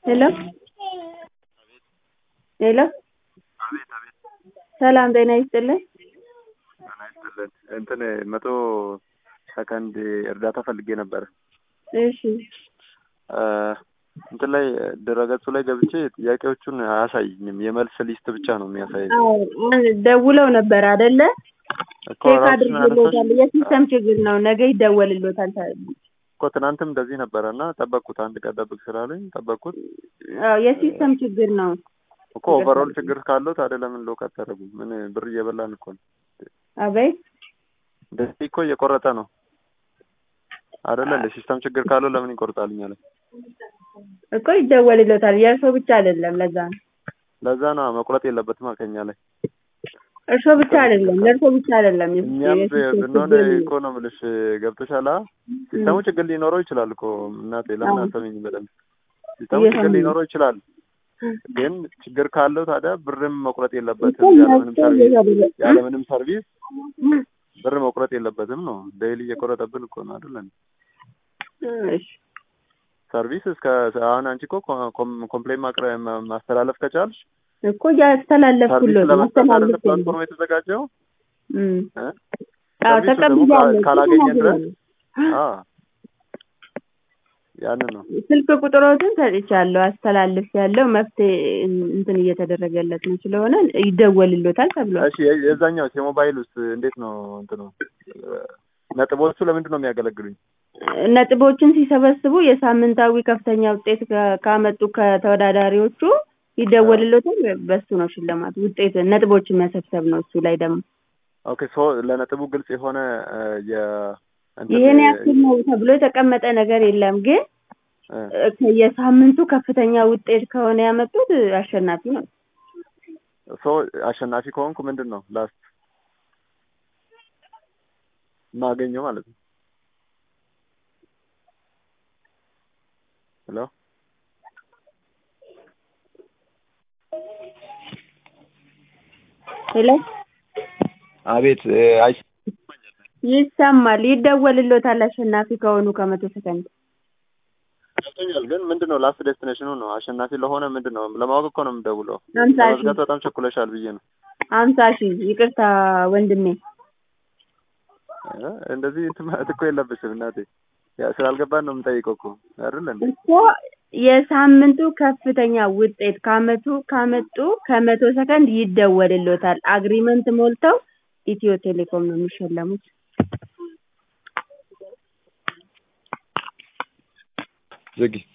ሄሎ ሄሎ አቤት አቤት ሰላም ጤና ይስጥልኝ። ጤና ይስጥልን። እንትን መቶ ሰከንድ እርዳታ ፈልጌ ነበር። እሺ እንትን ላይ ድረገጹ ላይ ገብቼ ጥያቄዎቹን አያሳይኝም። የመልስ ሊስት ብቻ ነው የሚያሳየኝ። አዎ ደውለው ነበር አይደለ? እኮ ቼክ ራሱን አድርጎሎታል። አነሳሽ የሲስተም ችግር ነው። ነገ ይደወልሎታል። እኮ ትናንትም እንደዚህ ነበረ እና ጠበቅኩት። አንድ ቀን ጠብቅ ስላሉኝ ጠበቅኩት። አዎ የሲስተም ችግር ነው። እኮ ኦቨርኦል ችግር ካለው ታዲያ ለምን ሎክ አታደርጉ? ምን ብር እየበላን እኮ ነው። አቤት እንደዚህ እኮ እየቆረጠ ነው አይደለ? እንደ ሲስተም ችግር ካለው ለምን ይቆርጣልኛል? እኮ ይደወልሎታል። የእርሶ ብቻ አይደለም። ለዛ ነው ለዛ ነው መቁረጥ የለበትም ከኛ ላይ እርሶ ብቻ አይደለም፣ ለእርሶ ብቻ አይደለም። የስ- እኛም የሲስተም ብንሆን ችግር ነው። እኮ ነው የምልሽ። ገብቶሻል? አ? ሲስተሙ ችግር ሊኖረው ይችላል እኮ እናቴ፣ ለምን አሰሚኝ በደንብ ሲስተሙ ችግር እየሰማሁ ነው። ሊኖረው ይችላል፣ ግን ችግር ካለው ታዲያ ብርም መቁረጥ እኮ የለበትም። ያለምንም መፍትሄ ሰርቪስ እየተደረገ- ያለምንም ሰርቪስ ብር መቁረጥ የለበትም ነው። ዴይሊ እየቆረጠብን እኮ ነው አይደል? እሺ ሰርቪስ እስከ አሁን አንቺ እኮ ኮም- ኮምፕሌን ማቅረብ ማ- ማስተላለፍ ከቻልሽ እኮ እያስተላለፍኩሎት ሰርቪስ ለመስጠት አይደለ ማስተላለፍ ፕላትፎርም የተዘጋጀው እም እ? አዎ ሰርቪሱ ደግሞ ተቀብያለሁ። ካ- ካላገኘ ድረስ ተቀብያለሁ። አ ያንን ነው ስልክ ቁጥሮትን ሰጥቻለሁ፣ አስተላልፍ ያለው መፍትሄ እንትን እየተደረገለት ነው ስለሆነ ይደወልሎታል ተብሏል። እሺ የ- የዛኛው የሞባይል ውስጥ እንዴት ነው እንትኑ ነጥቦቹ ለምንድን ነው የሚያገለግሉኝ? ነጥቦችን ሲሰበስቡ የሳምንታዊ ከፍተኛ ውጤት ከ- ካመጡ ከተወዳዳሪዎቹ ይደወልሎታል። በሱ ነው ሽልማት ውጤት ነጥቦችን መሰብሰብ ነው። እሱ ላይ ደግሞ ኦኬ ሶ ለነጥቡ ግልጽ የሆነ እ፣ የ እንትን ይሄን ያክል ነው ተብሎ የተቀመጠ ነገር የለም። ግን እ፣ እ፣ የሳምንቱ ከፍተኛ ውጤት ከሆነ ያመጡት አሸናፊ ነው። ሶ አሸናፊ ከሆንኩ ምንድን ነው ላስት ማገኘው ማለት ነው? ሄሎ ሄሎ አቤት እ፣ አይ ይሰማል። ይደወልሎታል አሸናፊ ከሆኑ ከመቶ ሰከንድ ገብቶኛል። ግን ምንድን ነው ላስት ዴስቲኔሽኑ ነው አሸናፊ ለሆነ ምንድን ነው ለማወቅ እኮ ነው የምደውለው። ሀምሳ ሺህ ለመዝጋት በጣም ቸኩለሻል ብዬ ነው። ሀምሳ ሺህ ይቅርታ ወንድሜ። እ፣ እንደዚህ እንትን ማለት እኮ የለብሽም እናቴ። ያ ስላልገባን ነው የምጠይቀው እኮ አይደል እንዴ? እኮ የሳምንቱ ከፍተኛ ውጤት ካመቱ ካመጡ ከመቶ ሰከንድ ይደወልሎታል። አግሪመንት ሞልተው ኢትዮ ቴሌኮም ነው የሚሸለሙት። ዝጊ